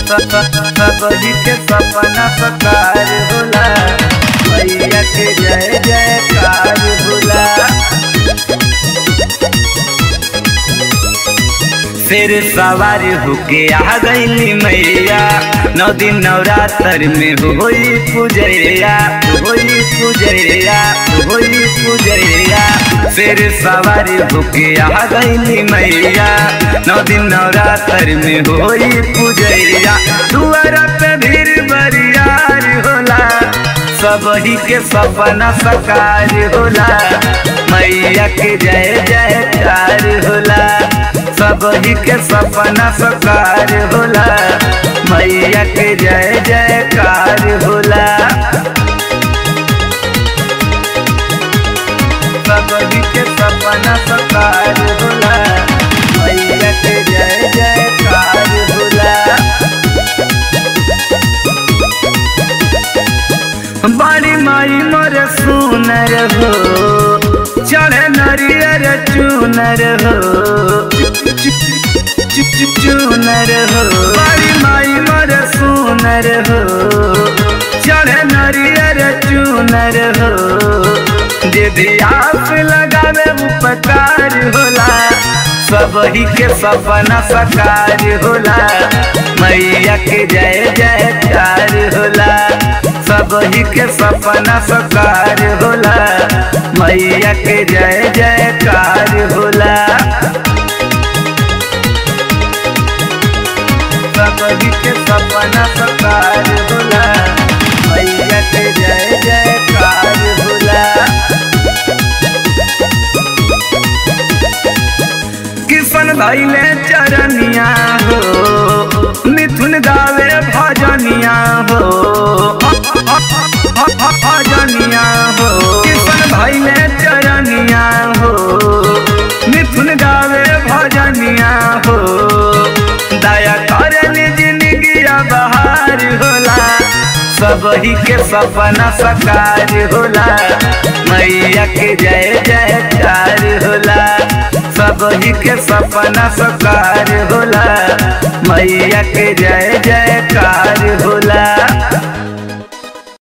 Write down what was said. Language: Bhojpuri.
सबही के सपना सकार होला मैया के जय जयकार होला शेर सवार होके आ गईली मैया नौ दिन नवरात्र में होई पूजैया होई पूजैया होई पूजैया शेर सवार होके आ गईली मैया नौ दिन नवरात्र में होई पूजैया दुआरा पे भीड़ बरियार होला सबही के सपना सकार होला मैया के जय जयकार होला सबही के सपना सकार होला मैया के जय जयकार होला सबही के सपना सकार होला मैया के जय जयकार होला बड़ी माई मोर सुनर हो चढ़े नरियर चूनर हो चूनर हो बड़ी माई मोर सुनर हो चढ़े नरियर चूनर हो दीदी आप लगावे उपकार होला सबही के सपना सकार होला मैया के जय जयकार होला सबही के सपना सकार होला मैया के जय जयकार होला सबही के सपना सकार होला मैया के जय जयकार होला किशन भैले चरनिया हो मिथुन गावे भजनिया हो भजनिया हो किशन भैले चरनिया हो मिथुन गावे भजनिया हो दया करे जिंदगी बहार होला सबही के सपना सकार होला मैया के जय जयकार होला सबही के सपना सकार होला मैया के जय जयकार होला